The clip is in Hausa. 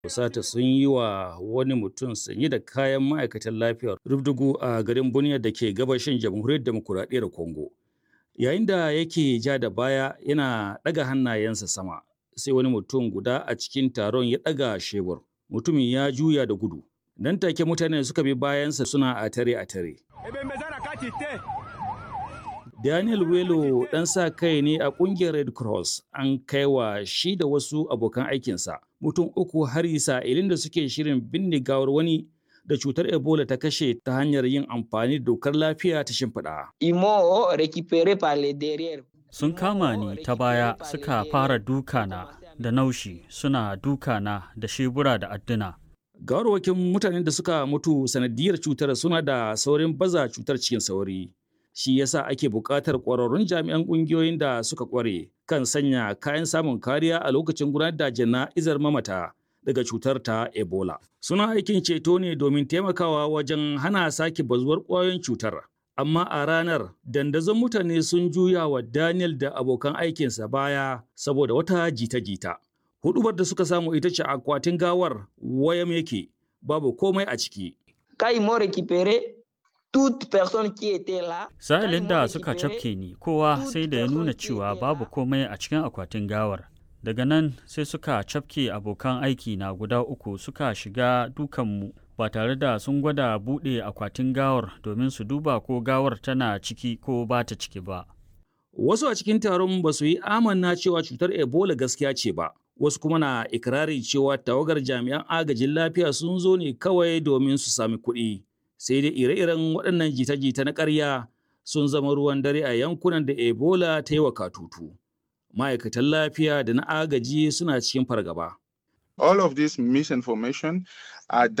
Fusata sun yi wa wani mutum sanye da kayan ma'aikatan lafiyar rubdugu a garin Bunia da ke gabashin jamhuriyar demokuraɗiyyar Congo. Yayin da yake ja da baya yana ɗaga hannayensa sama, sai wani mutum guda a cikin taron ya ɗaga shebur. Mutumin ya juya da gudu. Nan take mutane suka bi bayansa suna a tare a tare. Daniel Welo ɗan sa kai ne a ƙungiyar Red Cross an kai wa shi da wasu abokan aikinsa mutum uku hari sa'ilin da suke shirin binne gawar wani da cutar Ebola ta kashe ta hanyar yin amfani da dokar lafiya ta shimfiɗa. Imo récupéré par les derrière. Sun kama ni ta baya suka fara dukana da naushi suna dukana da shebura da adduna. Gawarwakin mutanen da suka mutu sanadiyar cutar suna da saurin baza cutar cikin sauri. Shi yasa ake buƙatar ƙwararrun jami'an ƙungiyoyin da suka ƙware kan sanya kayan samun kariya a lokacin gudanar da jana'izar mamata daga cutar ta Ebola. Suna aikin ceto ne domin taimakawa wajen hana sake bazuwar ƙwayoyin cutar. Amma a ranar, dandazon mutane sun juya wa Daniel da abokan aikinsa baya saboda wata jita-jita. Hudubar da suka samu ita ce akwatin gawar wayam yake, babu komai a ciki. Quand ils m'ont récupéré, toute personne qui était là. Sa'ilin da suka cafke ni, kowa sai da ya nuna cewa babu komai a cikin akwatin gawar. Daga nan sai suka cafke abokan aiki na guda uku suka shiga dukanmu ba tare da sun gwada buɗe akwatin gawar domin su duba ko gawar tana ciki ko ba ta ciki ba. Wasu a cikin taron ba su yi amanna cewa cutar Ebola gaskiya ce ba. Wasu kuma na ikirari cewa tawagar jami'an agajin lafiya sun zo ne kawai domin su sami kuɗi. Sai dai ire-iren waɗannan jita-jita na ƙarya sun zama ruwan dare a yankunan da Ebola ta yi wa katutu. Ma'aikatan lafiya da na agaji suna cikin fargaba. All of this misinformation are